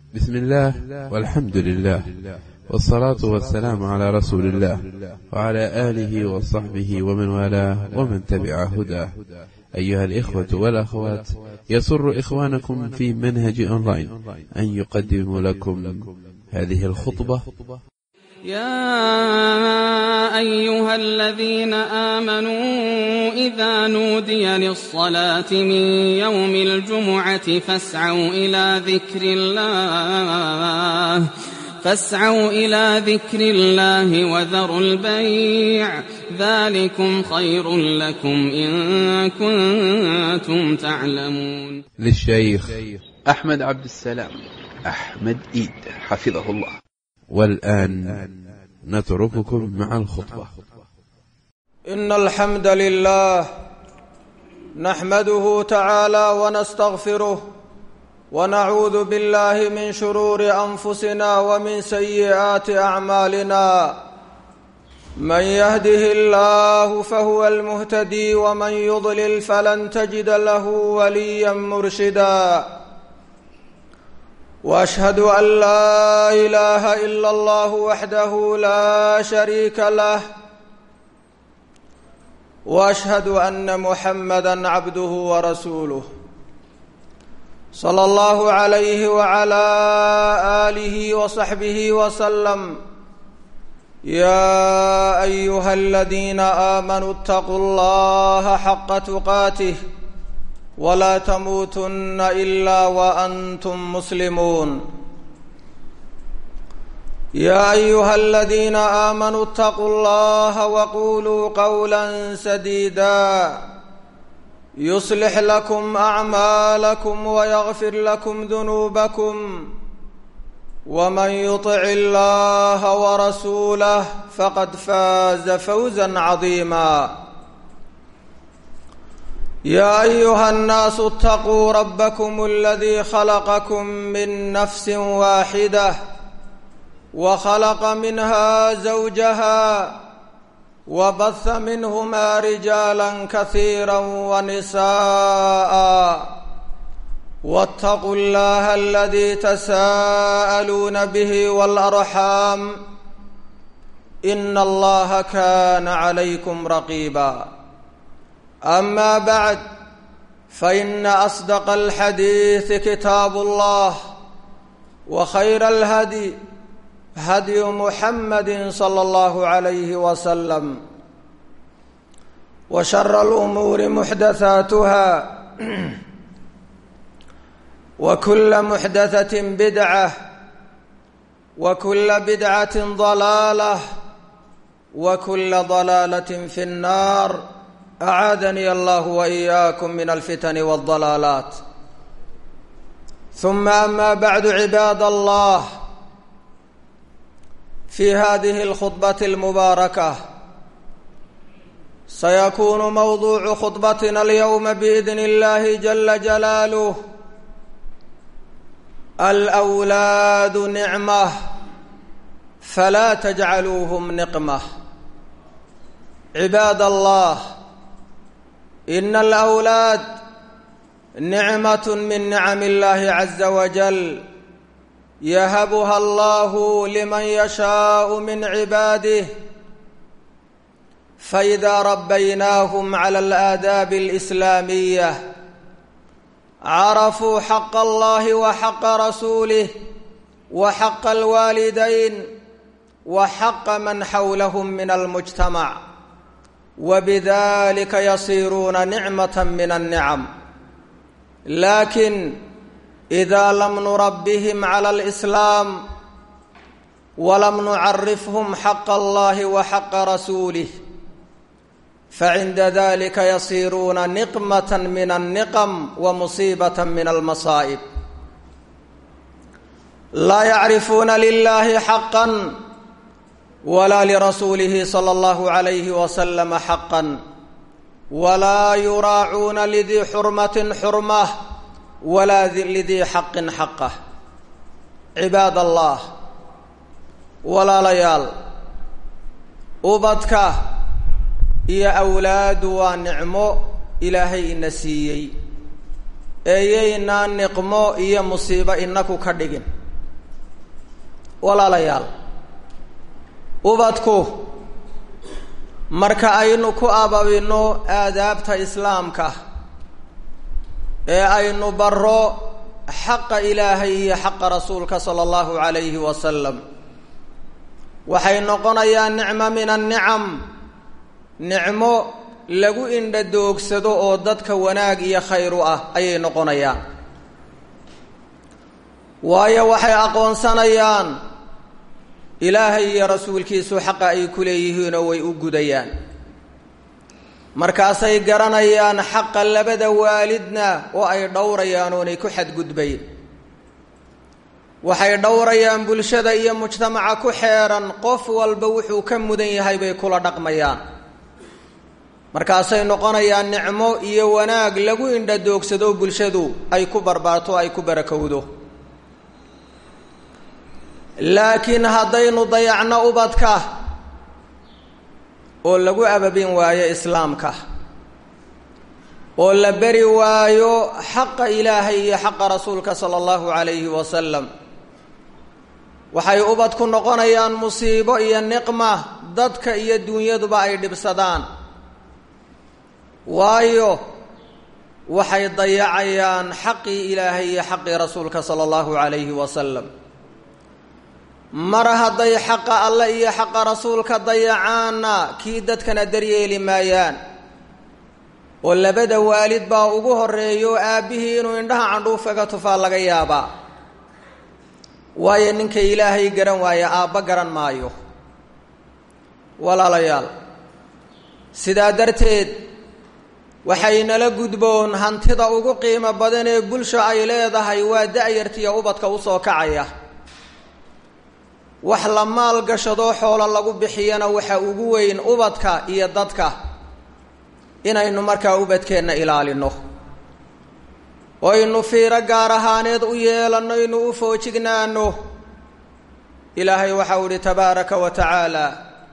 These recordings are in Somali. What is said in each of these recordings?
بسم الله والحمد لله والصلاة والسلام على رسول الله وعلى آله وصحبه ومن والاه ومن تبع هداه أيها الإخوة والأخوات يسر إخوانكم في منهج أونلاين أن يقدم لكم هذه الخطبة يا أيها الذين آمنوا إذا نودي للصلاة من يوم الجمعة فاسعوا إلى ذكر الله فاسعوا إلى ذكر الله وذروا البيع ذلكم خير لكم إن كنتم تعلمون للشيخ أحمد عبد السلام أحمد إيد حفظه الله والآن نترككم مع الخطبة إن الحمد لله نحمده تعالى ونستغفره ونعوذ بالله من شرور أنفسنا ومن سيئات أعمالنا من يهده الله فهو المهتدي ومن يضلل فلن تجد له وليا مرشدا واشهد ان لا اله الا الله وحده لا شريك له واشهد ان محمدا عبده ورسوله صلى الله عليه وعلى اله وصحبه وسلم يا ايها الذين امنوا اتقوا الله حق تقاته ولا تموتن الا وانتم مسلمون يا ايها الذين امنوا اتقوا الله وقولوا قولا سديدا يصلح لكم اعمالكم ويغفر لكم ذنوبكم ومن يطع الله ورسوله فقد فاز فوزا عظيما يا ايها الناس اتقوا ربكم الذي خلقكم من نفس واحده وخلق منها زوجها وبث منهما رجالا كثيرا ونساء واتقوا الله الذي تساءلون به والارحام ان الله كان عليكم رقيبا اما بعد فان اصدق الحديث كتاب الله وخير الهدي هدي محمد صلى الله عليه وسلم وشر الامور محدثاتها وكل محدثه بدعه وكل بدعه ضلاله وكل ضلاله في النار اعاذني الله واياكم من الفتن والضلالات ثم اما بعد عباد الله في هذه الخطبه المباركه سيكون موضوع خطبتنا اليوم باذن الله جل جلاله الاولاد نعمه فلا تجعلوهم نقمه عباد الله ان الاولاد نعمه من نعم الله عز وجل يهبها الله لمن يشاء من عباده فاذا ربيناهم على الاداب الاسلاميه عرفوا حق الله وحق رسوله وحق الوالدين وحق من حولهم من المجتمع وبذلك يصيرون نعمه من النعم لكن اذا لم نربهم على الاسلام ولم نعرفهم حق الله وحق رسوله فعند ذلك يصيرون نقمه من النقم ومصيبه من المصائب لا يعرفون لله حقا ولا لرسوله صلى الله عليه وسلم حقا ولا يراعون لذي حرمه حرمه ولا لذي حق حقه عباد الله walaalayaal ubadka iyo awlaadu waa nicmo ilaahay ina siiyey eeyaynaa niqmo iyo musiibo inaku ka dhigin walaalayaal ubadku marka aynu ku ababino aadaabta islaamka ee aynu baro xaqa ilaahay iyo xaqa rasuulka sala allahu calayhi wasalam waxay noqonayaan nicmo min annicam nicmo lagu indha doogsado oo dadka wanaag iyo khayr u ah ayay noqonayaan waayo waxay aqoonsanayaan ilaahay iyo rasuulkiisu xaqa ay ku leeyihiinoo way u gudayaan markaasay garanayaan xaqa labada waalidna oo ay dhowrayaan oonay ku xadgudbayn waxay dhowrayaan bulshada iyo mujtamaca ku xeeran qof walba wuxuu ka mudan yahay bay kula dhaqmayaan markaasay noqonayaan nicmo iyo wanaag lagu indha doogsado bulshadu ay ku barbaarto ay ku barakowdo laakiin haddaynu dayacno ubadka oo lagu ababin waayo islaamka oo la beri waayo xaqa ilaahay iyo xaqa rasuulka sala allahu calayhi wasalam waxay ubadku noqonayaan musiibo iyo niqma dadka iyo dunyaduba ay dhibsadaan waayo waxay dayacayaan xaqii ilaahay iyo xaqii rasuulka sala allahu calayhi wasalam mar hadday xaqa alle iyo xaqa rasuulka dayacaanna kii dadkana daryeeli maayaan oo labada waalid baa ugu horeeyo aabbihii inuu indhaha candhuufaga tufaa laga yaabaa waayo ninka ilaahay garan waaya aabba garan maayo walaalayaal sidaa darteed waxaynala gudboon hantida ugu qiimo badan ee bulsha ay leedahay waa da-yartiya ubadka usoo kacaya wax la maal gashadoo xoolo lagu bixiyana waxa ugu weyn ubadka iyo dadka inaynu markaa ubadkeenna ilaalino oo aynu fiiro gaar ahaaneed u yeelanno inu u foojignaano ilaahay waxau ihi tabaaraka wa tacaala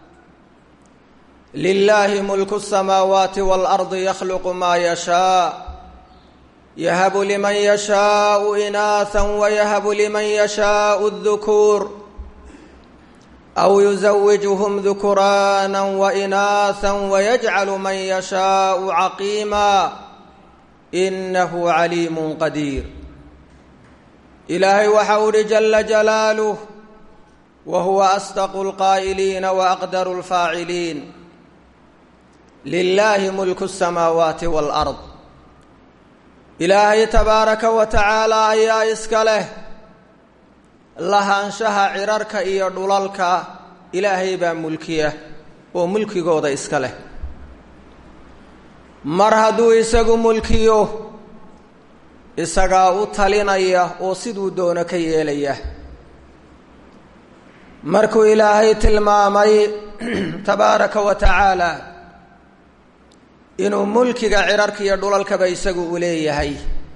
lilaahi mulku الsamaawaati wاlardi yakhluqu maa yashaa yahabu liman yashaau inaatha wayahabu liman yashaau الdukuur aw yuزawijhm dukuraana wainaatha wayajcalu man yashaau caqiima inahu caliimu qadiir ilaahay waxa u ihi jala jalaaluh wa huwa asdaqu اlqaa'iliina waaqdaru اlfaaciliin lilaahi mulku الsamaawaati wاlard ilaahay tabaaraka wa tacaala ayaa iska leh lahaanshaha cirarka iyo dhulalka ilaahay baa mulkiya oo mulkigooda iska leh mar hadduu isagu mulkiyo isagaa u talinaya oo siduu doono ka yeelaya markuu ilaahay tilmaamay tabaaraka wa tacaala inuu mulkiga cirarka iyo dhulalkaba isagu u leeyahay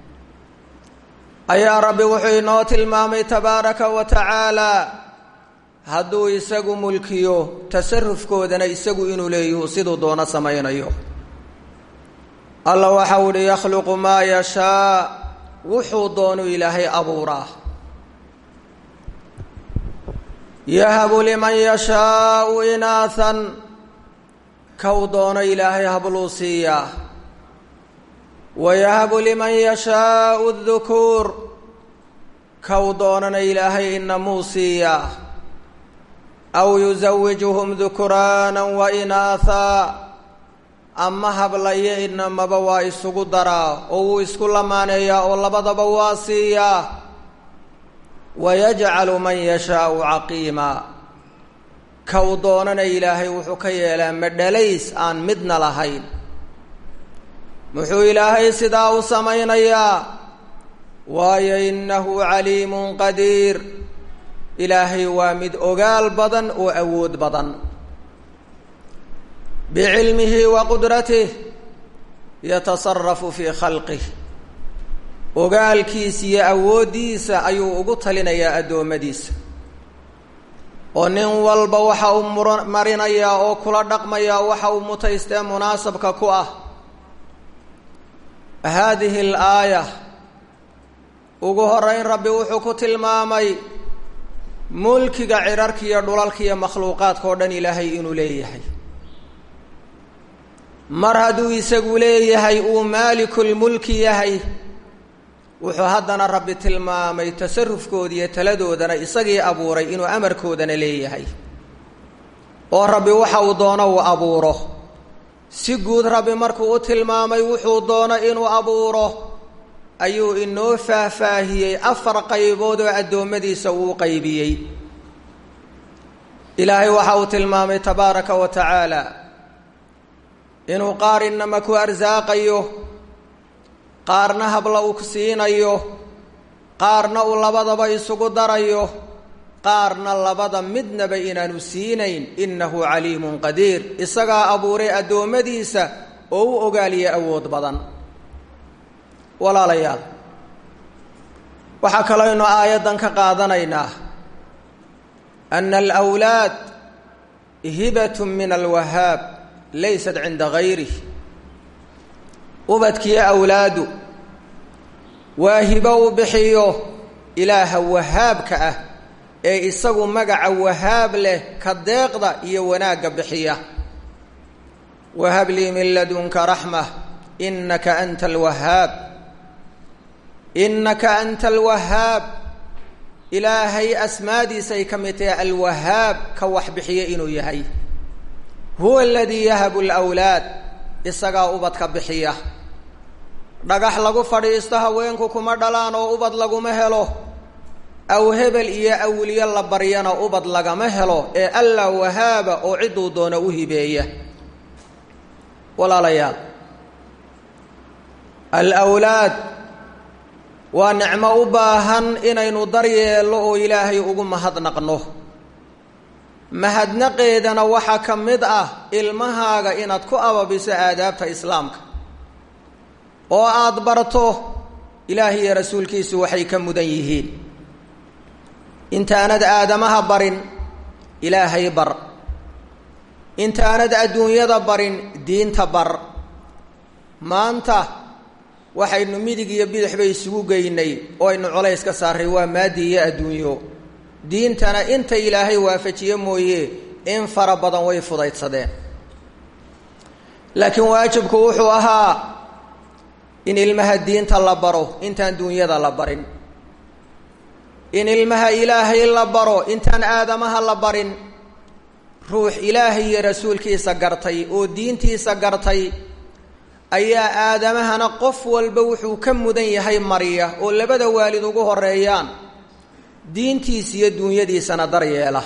ayaa rabbi wuxuu inoo tilmaamay tabaaraka wa tacaala hadduu isagu mulkiyo tasarufkoodana isagu inuu leeyahu siduu doono samaynayo alla waxau uhi yakhluqu maa yashaa wuxuu doonu ilaahay abuuraa yahabu liman yashaau inaathan kow doono ilaahay habluu siiyaa wayahabu liman yashaau dukuur kow doonana ilaahay inamuu siiyaa aw yusawijuhum dukuraana wa inaathaa ama hablayo inamaba waa isugu daraa oo wuu isku lamaaneeyaa oo labadaba waa siiyaa wayajcalu man yashaau caqiima kow doonana ilaahay wuxuu ka yeelaa madhalays aan midna lahayn muxuu ilaahay sidaa u samaynayaa waayo innahu caliimun qadiir ilaahay waa mid ogaal badan oo awood badan bicilmihi wa qudratih yatasarafu fii khalqih ogaalkiisa iyo awooddiisa ayuu ugu talinayaa addoommadiisa oo nin walba waxa uu mur marinayaa oo kula dhaqmayaa waxa uu mutaystee munaasabka ku ah haadihi alaaya ugu horeyn rabbi wuxuu ku tilmaamay mulkiga cirarka iyo dhulalka iyo makhluuqaadka oo dhan ilaahay inuu leeyahay mar hadduu isagu leeyahay uu maalikulmulki yahay wuxuu haddana rabbi tilmaamay tasarufkooda iyo taladoodana isagii abuuray inuu amarkoodana leeyahay oo rabbi waxa uu doono uu abuuro si guud rabbi markuu u tilmaamay wuxuu doono inuu abuuro ayuu inoo faahfaahiyey afar qaybood oo addoommadiisa uu qaybiyey ilaahay waxa uu tilmaamay tabaaraka wa tacaala inuu qaar inama ku arsaaqayo qaarna habla uu siinayo qaarna uu labadaba isugu darayo qaarna labada midnaba inaanu siinayn innahu caliimun qadiir isagaa abuuray addoommadiisa oo u ogaaliya awood badan walaalayaal waxaa kalooynu aayaddan ka qaadanaynaa ana alwlaad hibatun min alwahaab laysat cinda gayrih ubadkiyo awlaadu waa hibo uu bixiyo ilaaha wahaabka ah ee isagu magaca wahaab leh ka deeqda iyo wanaagga bixiya wahab lii min ladunka raxma inaka anta alwahaab inaka anta alwahaab ilaahay asmaadiisa ay ka mid tahay alwahaab ka wax bixiya inuu yahay huwa aladii yahabu lwlaad isagaa ubadka bixiya dhagax lagu fadhiisto haweenku kuma dhalaan oo ubad laguma helo aw hebel iyo awliyo la baryana ubad lagama helo ee alla wahaaba oo cidduu doono u hibeeya walaalayaal alwlaad waa nicmo u baahan inaynu daryeello oo ilaahay ugu mahadnaqno mahadnaqeedana waxaa ka mid ah ilmahaaga inaad ku ababiso aadaabta islaamka oo aada barto ilaahay iyo rasuulkiisu waxay ka mudan yihiin intaanad aadamaha barin ilaahay bar intaanad adduunyada barin diinta bar maanta waxaynu midig iyo bidix bay isugu geynay oo aynu colays ka saaray waa maadi iyo adduunyo diintana inta ilaahay waafajiye mooye in fara badan way fudaydsadeen laakiin waajibku wuxuu ahaa in ilmaha diinta la baro intaan duunyada la barin in ilmaha ilaahay la baro intaan aadamaha la barin ruux ilaahay iyo rasuulkiisa gartay oo diintiisa gartay ayaa aadamahana qof walba wuxuu ka mudan yahay mariya oo labada waalid ugu horeeyaan diintiisa iyo duunyadiisana daryeela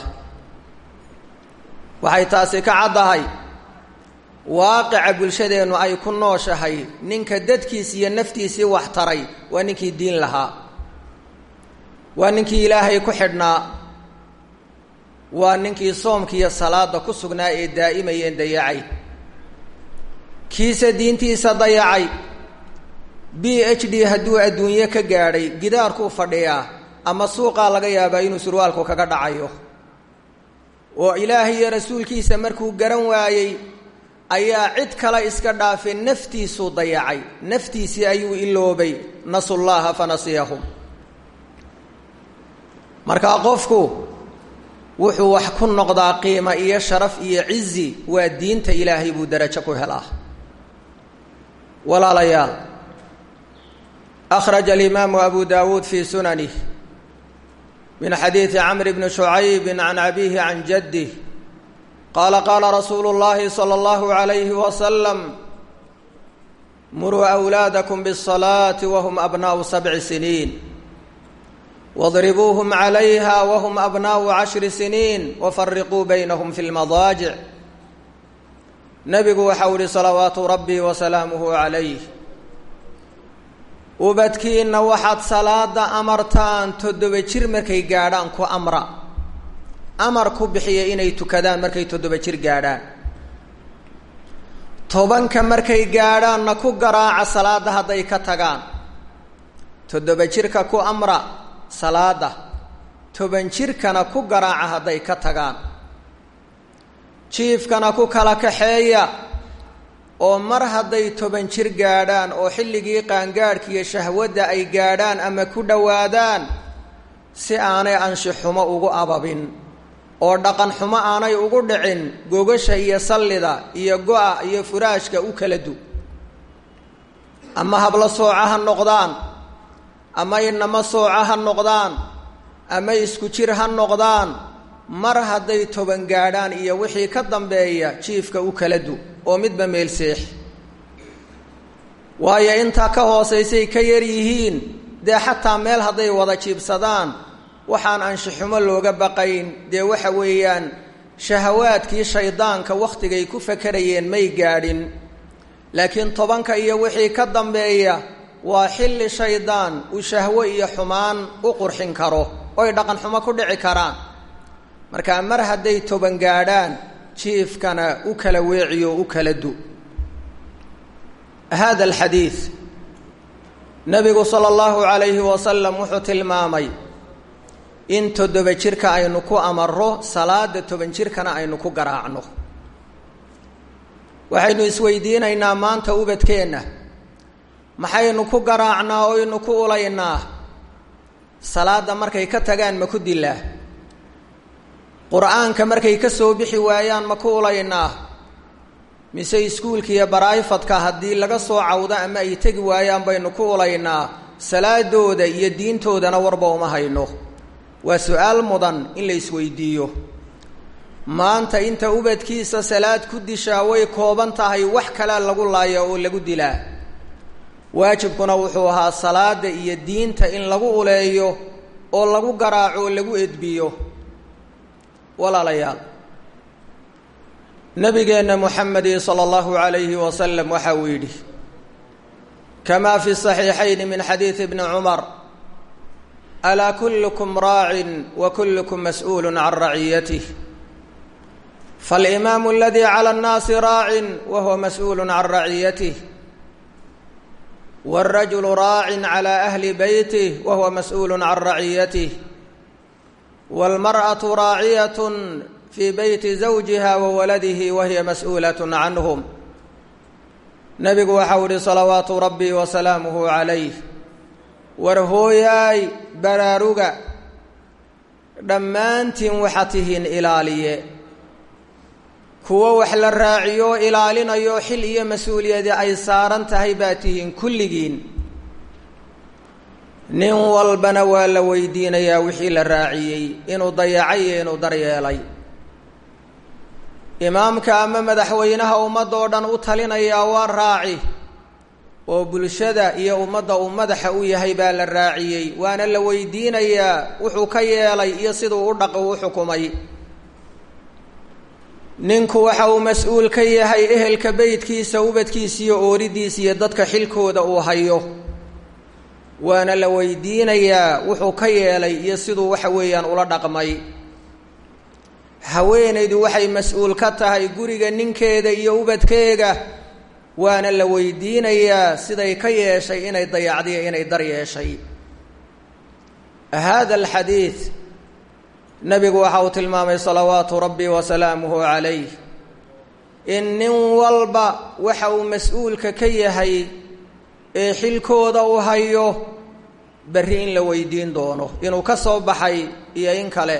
waxay taasi ka caddahay waaqica bulshadeennu ay ku nooshahay ninka dadkiisi iyo naftiisii wax taray waa ninkii diin lahaa waa ninkii ilaahay ku xidhnaa waa ninkii soomka iyo salaada ku sugnaa ee daa'imayeen dayacay kiise diintiisa dayacay b h d hadduu adduunye ka gaadhay gidaarkuu fadhiyaa ama suuqaa laga yaabaa inuu surwaalku kaga dhacayo oo ilaahay iyo rasuulkiisa markuu garan waayey ayaa cid kale iska dhaafay naftiisuu dayacay naftiisii ayuu iloobay nasu llaha fanasiyahum markaa qofku wuxuu wax ku noqdaa qiimo iyo sharaf iyo cizi waa diinta ilaahay buu darajo ku helaa walaalayaal akhraja alimaamu abu dawuud fi sunanih min xadiidi camr bni shucayb can abihi can jadih qaala qaala rasuulu اllahi salى اllahu عalayhi wasalam muruu أwlaadakum bالصalaati whm abnaءu sabci siniin wاdribuuhm عalayha whm abnaءu cashri siniin wafariquu baynahum fi اlmadaajic nebigu waxau ihi salawaatu rabbi wasalaamuhu calayh ubadkiinna waxaad salaada amartaan toddoba jir markay gaadhaan ku amra amar ku bixiya inay tukadaan markay toddoba jir gaadhaan tobanka markay gaadhaanna ku garaaca salaadda hadday ka tagaan toddoba jirka ku amra salaada toban jirkana ku garaaca hadday ka tagaan jiifkana ku kala kaxeeya oo mar hadday toban jir gaadhaan oo xilligii qaangaadhka iyo shahwadda ay gaadhaan ama ku dhowaadaan si aanay anshixumo ugu ababin oo dhaqan xumo aanay ugu dhicin gogasha iyo sallida iyo go-a iyo furaashka u kala du ama hablo sooca ha noqdaan ama inamo sooca ha noqdaan ama isku jir ha noqdaan mar hadday toban gaadhaan iyo wixii ka dambeeya jiifka u kala du oo midba meel seex waayo intaa ka hoosaysay ka yar yihiin dee xataa meel hadday wada jiibsadaan waxaan anshixumo looga baqayn dee waxa weeyaan shahawaadkii shaydaanka wakhtigay ku fakarayeen may gaadhin laakiin tobanka iyo wixii ka dambeeya waa xilli shaydaan uu shahwo iyo xumaan u qurxin karo oy dhaqan xumo ku dhici karaan markaa mar hadday toban gaadhaan jiifkana u kala weeciyo u kala du hada alxadiid nabigu sala allahu calayhi wasalam wuxuu tilmaamay in toddoba jirka aynu ku amaro salaada toban jirkana aynu ku garaacno waxaynu isweydiinaynaa maanta ubadkeenna maxaynu ku garaacnaa oynu ku ulaynaa salaadda markay ka tagaan ma ku dilaa qur-aanka markay ka soo bixi waayaan ma ku ulaynaa mise iskuulka iyo baraayfadka haddii laga soo cawdo ama ay tegi waayaan baynu ku ulaynaa salaadooda iyo diintoodana warba uma hayno waa su-aal mudan in la isweydiiyo maanta inta ubadkiisa salaad ku dishaa way kooban tahay wax kalea lagu laaya oo lagu dilaa waajibkuna wuxuu ahaa salaada iyo diinta in lagu uleeyo oo lagu garaaco oo lagu edbiyo walaalayaal nabigeenna muxamedi sala allahu calayhi wasalam waxa uu yidhi kamaa fi saxiixayn min xadiidi bni cumar alaa kullukum raacin wa kullukum mas'uulu can raciyatih falimaamu aladii cala annaasi raacin wa huwa mas'uulu can raciyatih wاlrajulu raacin cala ahli beytih wa huwa mas'uulu can raciyatih wاlmarأaةu raaciyat fii beyti zawjiha wa waladihi wa hiya mas'uulaة canhum nabigu waxau ihi salawaatu rabbi wa salaamuhu calayh war hooyaay baraaruga dhammaantiin waxaad tihiin ilaaliye kuwo wax la raaciyo ilaalinayo xil iyo mas-uuliyadi ay saaran tahay baa tihiin kulligiin nin walbana waa la weydiinayaa wixii la raaciyey inuu dayacay iyo inuu daryeelay imaamka ama madaxweynaha ummadda oo dhan u talinayaa waa raaci oo bulshada iyo ummadda uu madaxa u yahay baa la raaciyey waana la weydiinayaa wuxuu ka yeelay iyo siduu u dhaqi u xukumay ninku waxa uu mas-uul ka yahay ehelka beydkiisa ubadkiisa iyo ooridiisa iyo dadka xilkooda uu hayo waana la weydiinayaa wuxuu ka yeelay iyo siduu waxa weeyaan ula dhaqmay haweenaydu waxay mas-uul ka tahay guriga ninkeeda iyo ubadkeega waana la weydiinayaa siday ka yeeshay inay dayacdiyo inay dar yeeshay hada alxadiid nabigu waxa uu tilmaamay salawaatu rabbi wa salaamuhu calayh in nin walba waxa uu mas-uulka ka yahay ee xilkooda uu hayo berri in la weydiin doono inuu ka soo baxay iyo in kale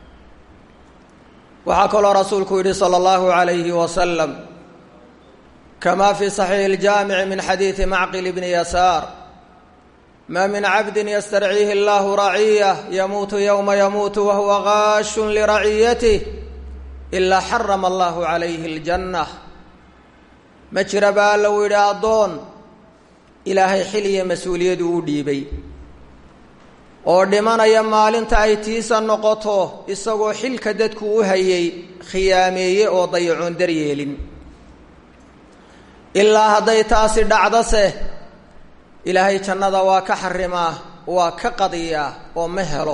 waxaa kaloo rasuulku yidhi salى اllahu عalayhi wasalam kama fi صaxiixi اljaamici min xadiidi macqil bni yasaar ma min cabdi ystarciihi اllahu raciyah yamuutu ywma yamuutu wahuwa gaashun liraciyatih ilaa xarama allahu calayhi اljanة ma jira baa lou yidhi addoon ilaahay xil iyo mas-uuliyadu u dhiibay oo dhimanaya maalinta ay tiisa noqoto isagoo xilka dadku u hayay khiyaameeye oo dayacoon daryeelin ilaa hadday taasi dhacdose ilaahay jannada waa ka xarimaa waa ka qadiyaa oo ma helo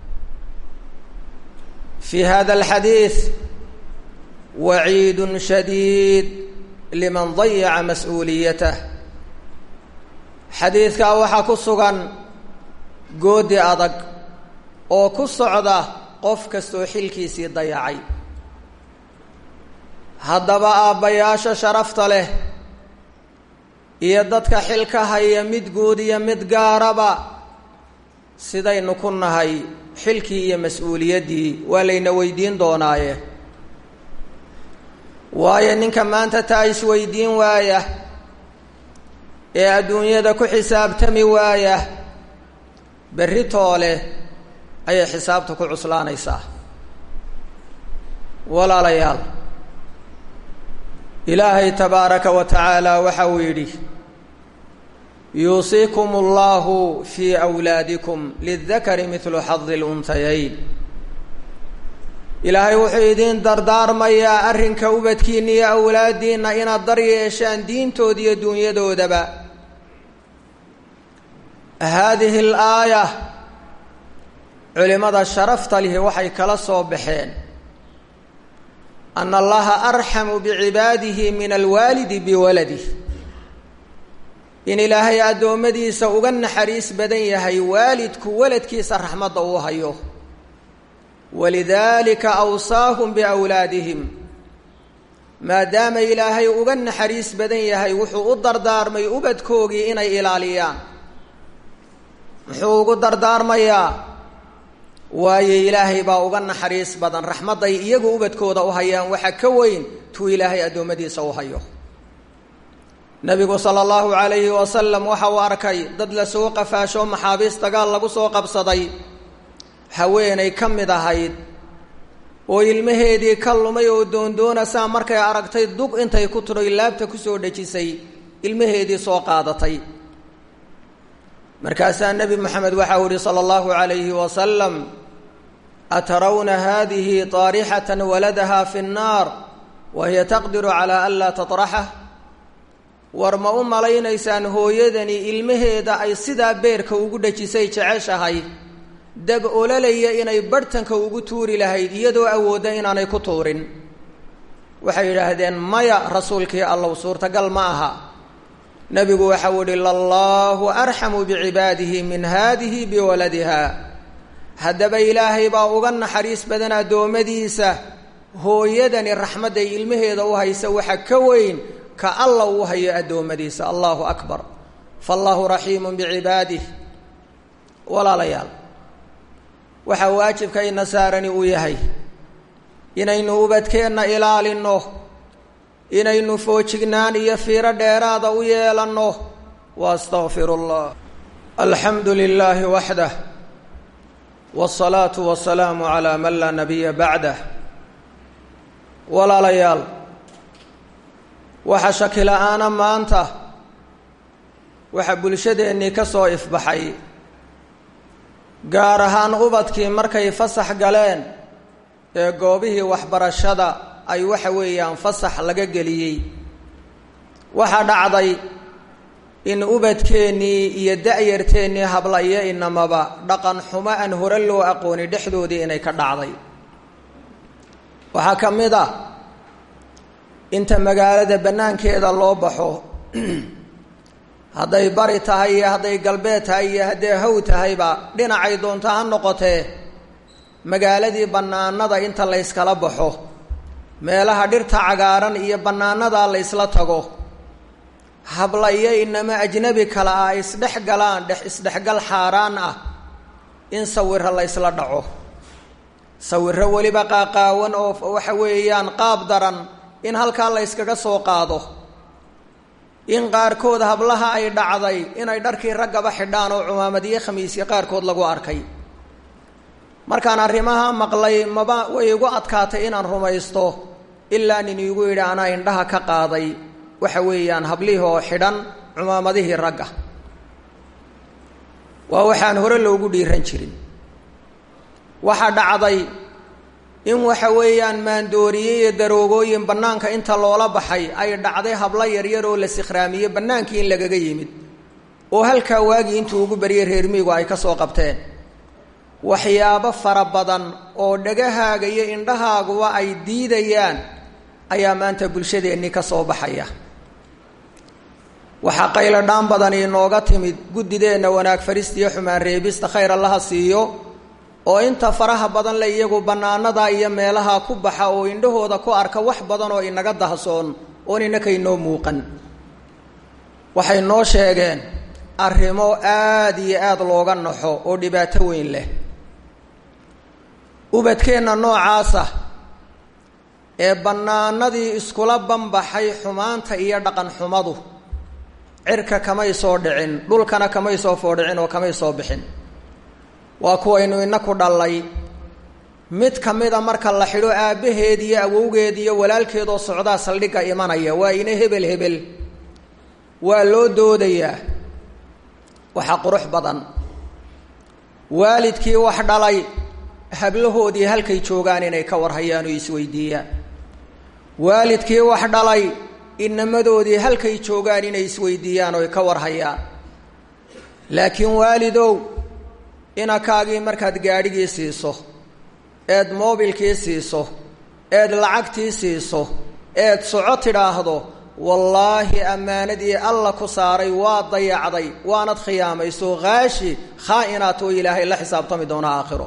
fii hada alxadiid waciidun shadiid liman dayaca mas-uuliyatah xadiidkaa waxaa ku sugan goodi adag oo ku socda qof kastoo xilkiisii dayacay haddaba aabbayaasha sharafta leh iyo dadka xilka haya mid guud iyo mid gaaraba sidaynu ku nahay xilkii iyo mas-uuliyaddii waa layna weydiin doonaaye waayo ninka maanta taa isweydiin waaya ee adduunyada ku xisaabtami waaya berri toole ayay xisaabta ku cuslaanaysaa walaalayaal ilaahay tabaaraka wa tacaala waxa uu yidhi yuusiikum allahu fii awlaadikum lidakari midlu xadi lunhayayn ilaahay wuxuu idiin dardaarmayaa arrinka ubadkiinna iyo awlaaddiinna inaad dar yeeshaan diintooda iyo dunyadoodaba haadihi alaaya culimada sharafta lihi waxay kala soo baxeen ana allaha arxamu bicibaadihi min alwaalidi biwaladih in ilaahay addoommadiisa uga naxariis badan yahay waalidku waladkiisa raxmadda uu hayo walidaalika awsaahum biawlaadihim maadaama ilaahay uga naxariis badan yahay wuxuu u dardaarmay ubadkoogii inay ilaaliyaan muxuu ugu dardaarmayaa waayo ilaahay baa uga naxariis badan raxmadday iyagu ubadkooda u hayaan waxa ka weyn tuu ilaahay addoommadiisa u hayo nabigu sala allahu calayhi wasalam waxa uu arkay dad la soo qafaasho maxaabiis dagaal lagu soo qabsaday haweenay ka mid ahayd oo ilmaheedii ka lumay oo doondoonasaa markay aragtay dug intay ku tidhoy laabta kusoo dhejisay ilmaheedii soo qaadatay markaasaa nebi moxamed waxa uu yihi sala allahu calayhi wasalam atarawna hadihi taarixatan waladaha fi nnaar wa hiya taqdiru calaa an laa tatraxah war ma u malaynaysaan hooyadani ilmaheeda ay sidaa beerka ugu dhejisay jeceshahay dab ololaya inay barhtanka ugu tuuri lahayd iyadoo awoodda inaanay ku tuurin waxay yidhaahdeen maya rasuulkii allow suurtagal ma aha nebigu waxau ihi lallaahu arxamu bicibaadihi min haadihi biwaladiha haddaba ilaahay baa uga naxariis badan addoommadiisa hooyadani raxmadday ilmaheeda u haysa waxa ka weyn ka alla uu hayo addoommadiisa allahu akbar fallaahu raxiimun bicibaadih walaalayaal waxaa waajibkayna saarani uu yahay inaynu ubadkeenna ilaalinno inaynu foojignaan iyo fiiro dheeraada u yeelanno wa astaqfiru allah alxamdu lilaahi waxdah wاsalaatu wasalaamu calaa man laa nabiya bacdah walaalayaal waxa shaki la-aana maanta waxaa bulshadeennii ka soo ifbaxay gaar ahaan ubadkii markay fasax galeen ee goobihii waxbarashada ay waxa weeyaan fasax laga geliyey waxaa dhacday in ubadkeennii iyo da-yarteennii habla iyo inamaba dhaqan xumo aan hore loo aqooni dhexdoodii inay ka dhacday waxaa ka mid ah inta magaalada bannaankeeda loo baxo hadday bari tahay iyo hadday galbeed tahay iyo hadday haw tahayba dhinacay doonto ha noqotee magaaladii bannaanada inta layskala baxo meelaha dhirta cagaaran iyo bannaanadaa la ysla tago habla iyo inama ajnabi kale ah isdhex galaan dhex isdhexgal xaaraan ah in sawiro la ysla dhaco sawiro weliba qaaqaawan oo waxa weeyaan qaab daran in halkaa la yskaga soo qaado in qaarkood hablaha ay dhacday inay dharkii raggaba xidhaan oo cumaamad iyo khamiisyo qaarkood lagu arkay markaan arrimaha maqlay maba way igu adkaatay inaan rumaysto ilaa nin iigu yidhi anaa indhaha ka qaaday waxa weeyaan hablihii oo xidhan cumaamadihii ragga waa waxaan hore loogu dhiiran jirin waxaa dhacday in waxa weeyaan maandooriye iyo daroogooyin bannaanka inta loola baxay ay dhacday hablo yaryar oo la sikhraamiyey bannaankii in lagaga yimid oo halkaa waagii intuu ugu baryay reermiigu ay ka soo qabteen waxyaabo fara badan oo dhagahaaga iyo indhahaaguba ay diidayaan ayaa maanta bulshadeennii ka soo baxaya waxaa qaylo dhaan badani inooga timid guddideenna wanaag farista iyo xumaan reebista khayr allaha siiyo oo inta faraha badan le iyagu bannaanada iyo meelaha ku baxa oo indhahooda ku arka wax badan oo inaga dahsoon oon inaka inoo muuqan waxay noo sheegeen arrimo aada iyo aada looga naxo oo dhibaato weyn leh ubadkeenna noocaasa ee bannaanadii iskula banbaxay xumaanta iyo dhaqan xumadu cirka kamay soo dhicin dhulkana kamay soo foodhicin oo kamay soo bixin waa kuwaynu inaku dhallay mid ka mida marka la xidho aabbaheed iyo awowgeed iyo walaalkeedoo socdaa saldhigga imanaya waa ina hebel hebel waa loo doodayaa waxaa qurux badan waalidkii wax dhalay hablahoodii halkay joogaan inay ka warhayaan oo isweydiiyaan waalidkii wax dhalay inamadoodii halkay joogaan inay isweydiiyaan oo ay ka warhayaan laakiin waalidow inakaagii markaad gaadhigii siiso eed moobilkii siiso eed lacagtii siiso eed soco tidhaahdo wallaahi ammaanadii alla ku saaray waa dayacday waanad khiyaamayso khaashi khaa-inaat oo ilaahay la xisaabtami doona aakhiro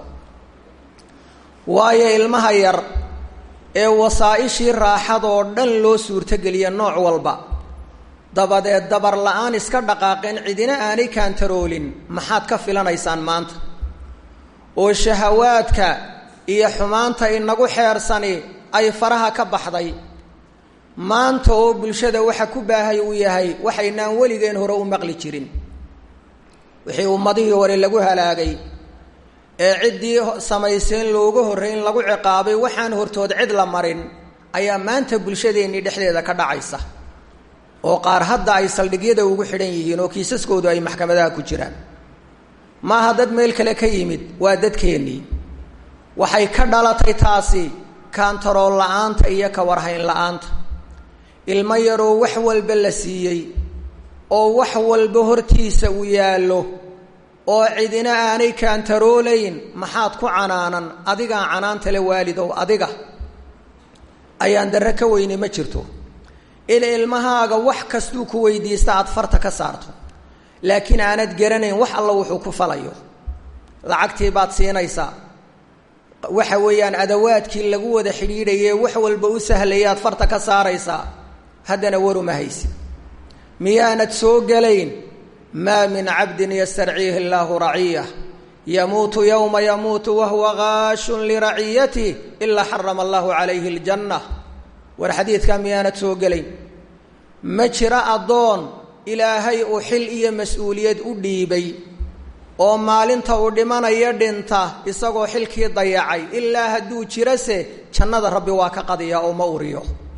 waayo ilmaha yar ee wasaa-ishii raaxadoo dhan loo suurtogeliya nooc walba dabadeed dabar la-aan iska dhaqaaqeen cidina aanay kaantaroolin maxaad ka filanaysaan maanta oo shahawaadka iyo xumaanta inagu xeersani ay faraha ka baxday maanta oo bulshada waxa ku baahay uu yahay waxaynaan weligeen hore u maqli jirin wixii ummadihii hore lagu halaagay ee ciddii samayseen looga horreyn lagu ciqaabay waxaan hortood cid la marin ayaa maanta bulshadeennii dhexdeeda ka dhacaysa oo qaar hadda ay saldhigyada ugu xidhan yihiin oo kiisaskoodu ay maxkamadaha ku jiraan maaha dad meel kale ka yimid waa dadkeennii waxay ka dhalatay taasi kaantarool la-aanta iyo ka warhayn la-aanta ilmo yaroo wax walba la siiyey oo wax walba hortiisa uu yaallo oo cidina aanay kaantaroolayn maxaad ku canaanan adigaa canaanta le waalidow adiga ayaan darre ka weyne ma jirto in ilmahaaga wax kastuu ku weydiista aada farta ka saarto laakiin aanad garanayn wax alla wuxuu ku falayo lacagtii baad siinaysaa waxa weeyaan adawaadkii lagu wada xidhiidhaye wax walba u sahlayaad farta ka saaraysaa haddana waruma haysi miyaanad soo gelayn maa min cabdin yastarciihi illaahu raciyah yamuutu yowma yamuutu wahuwa gaashun liraciyatih ilaa xarama allahu calayhi aljanna war xadiidkaa miyaanad soo gelayn ma jiro addoon ilaahay uu xil iyo mas-uuliyad u dhiibay oo maalinta uu dhimanayo dhinta isagoo xilkii dayacay ilaa hadduu jirase jannada rabbi waa ka qadiyaa oo ma uriyo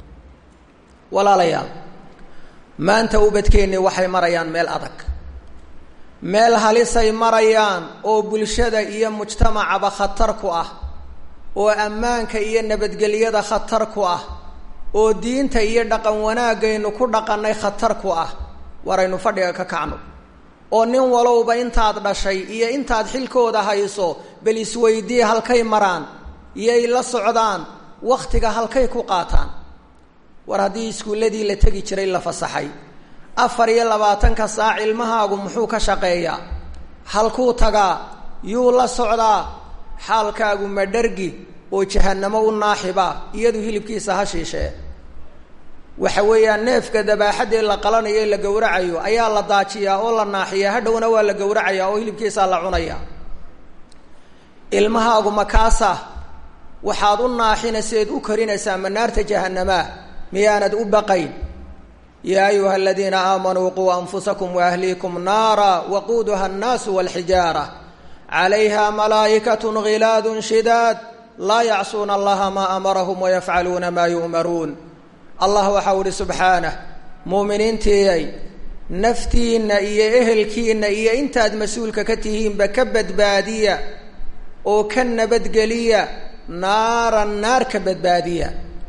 walaalayaal maanta ubadkeennii waxay marayaan meel adag meel halisay marayaan oo bulshada iyo mujtamacaba khatar ku ah oo ammaanka iyo nabadgelyada khatar ku ah oo diinta iyo dhaqan wanaagaynu ku dhaqannay khatar ku ah waraynu fadhiga ka kacno oo nin walowba intaad dhashay iyo intaad xilkooda hayso bal isweydii halkay maraan iyay la socdaan wakhtiga halkay ku qaataan war haddii iskuulladii la tegi jiray la fasaxay afar iyo labaatanka saac ilmahaagu muxuu ka shaqeeyaa halkuu tagaa yuu la socdaa xaalkaagu ma dhargi oo jahannamo u naaxiba iyadu hilibkiisa ha shiishee waxa weeyaan neefka dabaaxaddee la qalanayo ee la gowracayo ayaa la daajiyaa oo la naaxiyaa hadhowna waa la gowracayaa oo hilibkiisaa la cunaya ilmahaagu makaasa waxaad u naaxinayseed u korinaysaa manaarta jahanamaa miyaanad u baqayn yaa ayuha aladiina aamanuu quu anfusakum waahliikum naara waquuduha annaasu walxijaara calayha malaa'ikatun ghilaadun shidaad laa yacsuuna allaha maa amarahum wayafcaluuna maa yu'maruun allah waxau ihi subxaanah muuminiintiiyay naftiinna iyo ehelkiinna iyo intaad mas-uulka ka tihiinba ka badbaadiya oo ka nabadgeliya naaran naar ka badbaadiya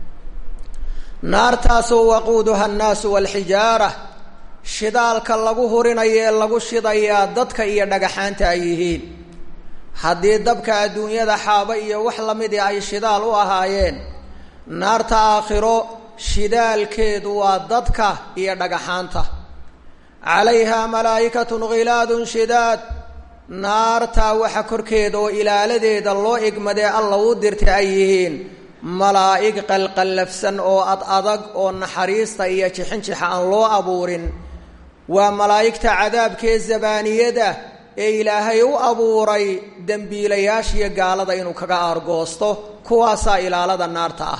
naartaasoo waquuduha annaasu walxijaara shidaalka lagu hurinayo ee lagu shidayaa dadka iyo dhagaxaanta ay yihiin haddii dabka adduunyada xaabo iyo wax lamidii ay shidaal u ahaayeen naarta aakhiro shidaalkeedu waa dadka iyo dhagaxaanta calayha malaa'ikatun ghilaadun shidaad naartaa waxa korkeeda oo ilaaladeeda loo igmadee alla u dirtay ay yihiin malaa'ig qalqallafsan oo ad adag oo naxariista iyo jixinjixa aan loo abuurin waa malaa'igta cadaabkee zabaaniyada ee ilaahay u abuuray dembiilayaashiyo gaalada inuu kaga aargoosto kuwaasaa ilaalada naarta ah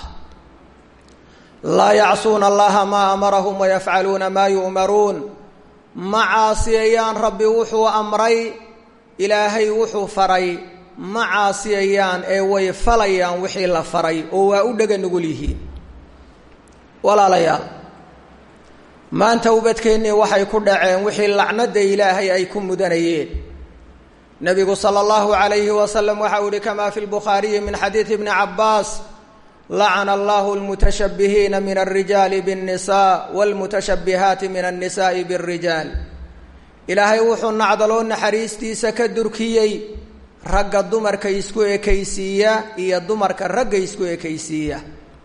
laa yacsuuna allaha maa amarahum wayafcaluuna maa yu'maruun ma caasiyayaan rabbi wuxuu amray ilaahay wuxuu faray ma caasiyayaan ee way falayaan wixii la faray oo waa u dhega nugul yihiin walaalayaal maanta ubadkeennii waxay ku dhaceen wixii lacnada ilaahay ay ku mudanayeen nebigu sala allahu calayhi wasalam waxa uu yihi kamaa fi lbukhaariyi min xadiidi ibni cabbaas lacana allahu lmutashabbihiina min alrijaali biاnnisa wاlmutashabbihaati min annisa'i biاlrijaal ilaahay wuxuu nacdaloo naxariistiisa ka durkiyey ragga dumarka isku ekaysiiya iyo dumarka ragga isku ekaysiiya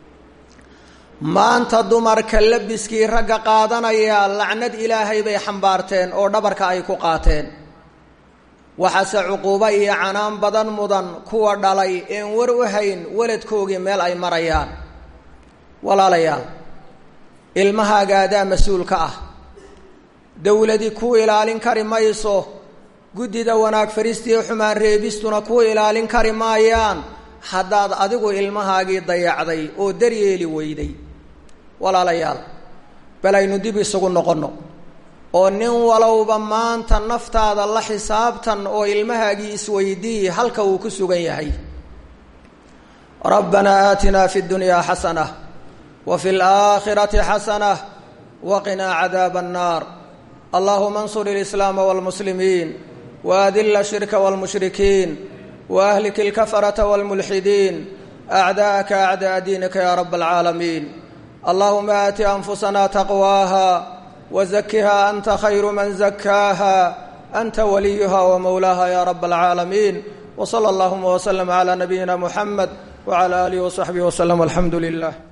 maanta dumarka labiskii ragga qaadanaya lacnad ilaahay bay xambaarteen oo dhabarka ay ku qaateen waxaase cuquubo iyo canaan badan mudan kuwa dhalay een war u hayn waladkoogii meel ay marayaan walaalayaal ilmahaaga adaa mas-uulka ah dowladi ku ilaalin kari mayso guddida wanaag faristiiyo xumaan reebistuna ku ilaalin kari maayaan haddaad adigu ilmahaagii dayacday oo daryeeli weyday walaalayaal bal aynu dib isugu noqonno oo nin walowba maanta naftaada la xisaabtan oo ilmahaagii isweydii halka uu ku sugan yahay rabbanaa aatinaa fi ddunyaa xasanah wa fi laakhirati xasanah waqinaa cadaaba annaar allahuma ansur ilislaama waalmuslimiin waadila ashirka waalmushrikiin waahlik ilkafarata waalmulxidiin acdaa'aka acdaa diinika ya raba alcaalamiin allahuma aati anfusana taqwaaha wzakiha anta khayru man zakaaha anta waliyuha wmawlaaha ya rab alcaalamiin wsala allahuma wslm cla nabiyina muxamed wcla alihi wsaxbihi wslm alxamdu lilah